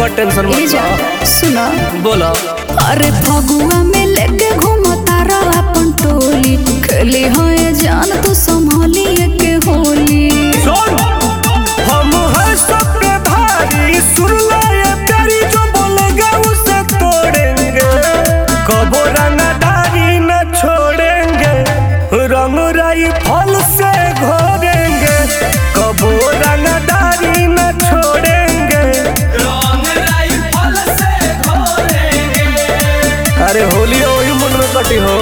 ओकर टेंशन ए मत जा लो सुना बोलो अरे फगुआ में लेके घूमता रहा अपन टोली खेली हो ये जान तू संभाली के होली सुन हम है सबके भारी सुन ले ये प्यारी जो बोलेगा उसे तोड़ेंगे कबो रंगदारी न छोड़ेंगे रंग राई फल से घोरेंगे कबो रंगदारी न छोड़ेंगे अरे होली वही मन में कटी हो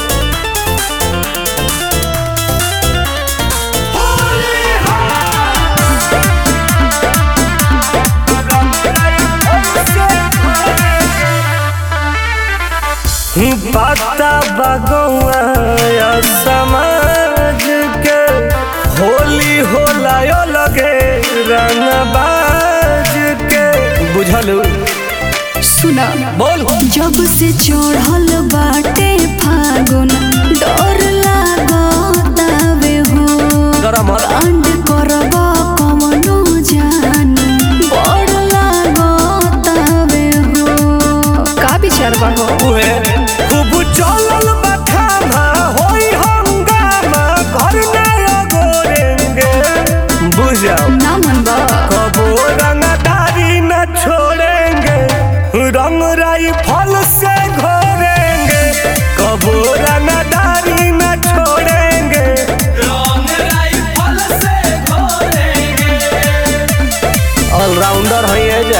पता बगौआ या समाज के होली होला यो लगे रंगबाज के बुझलू सुना बोल जब से चढ़ल बाटे फागुन डर लागतावे हो गरम होला। कांड करब कवनो जान बड़ लागतावे हो का विचार बा हो उहे खूब चलल बखाना होई हंगामा घर नया गोरेंगे बुझ जाओ ना मन बा कबो रंगदारी न छोड़ेंगे रंग राई फल से घोरेंगे कबो रंगदारी न छोड़ेंगे ऑलराउंडर है ये जा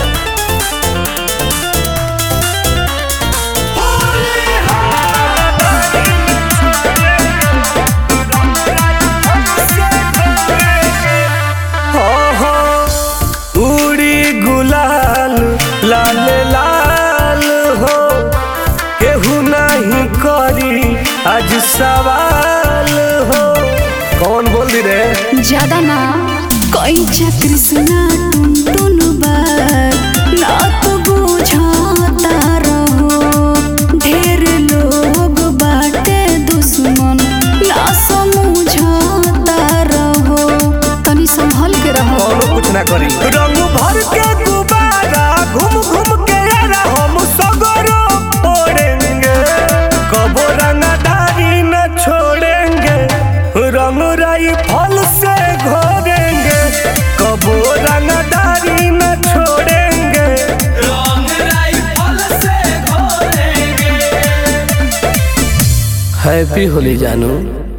उड़ी गुलाल लाल लाल हो केहू नहीं करी आज सवाल हो कौन बोल दी रे ज्यादा ना कोई चा कृष्णा टुन टुन बार ना तो बुझाता रहो ढेर लोग बाटे दुश्मन ना समझाता रहो तनी संभल के रहो कौनो कुछ ना करी रंग भर के गुब्बारा घूम घूम के यारा हम सगरो फोड़ेंगे कबो रंगदारी न छोड़ेंगे रंग राई फल से घोरेंगे कबो रंगदारी न छोड़ेंगे हैप्पी होली जानू